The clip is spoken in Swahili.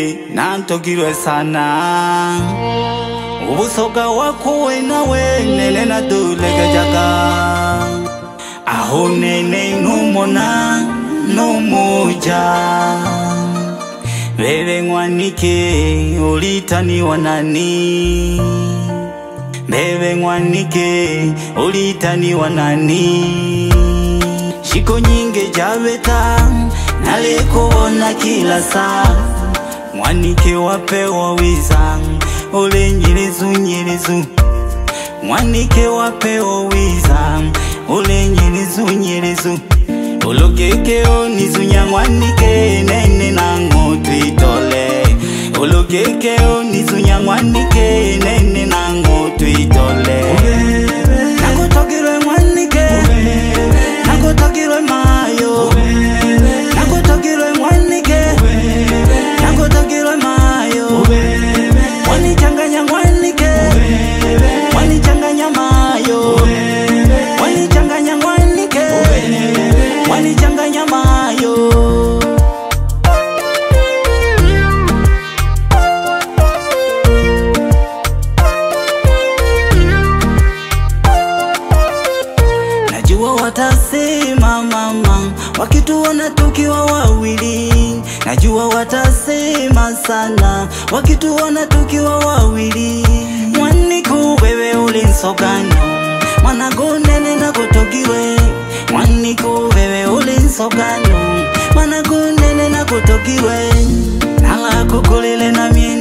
mwanike nantogirwe sana ubusoga wakuwe nawe nene nadulegejaga aho nene numona numuja bebe mwanike ulitaniwa nani bebe mwanike ulitaniwa nani shiko nyinge jabeta nalikuona kila saa mwanike wapewa wiza ule nyirizu nyirizu mwanike wapewa wiza ule nyirizu nyirizu ulugekeo nizunya mwanike nene nango twitole ulugekeo nizunya mwanike nene nango twitole nakutogirwe mwanike nakutogirwe mayo nakutogirwe mwanike nakutogirwe mayo wanichanganya mwanike wanichanganya mayo wanichanganya mwanike wanichanganya mayo Najua watasema mama, wakituona tukiwa wawili. Najua watasema sana, wakituona tukiwa wawili. Mwaniku wewe ulinsogano, mwanagonene na kutogiwe. Mwaniku wewe ulinsogano, mwanagonene na kutogiwe. Nala kukulile na mie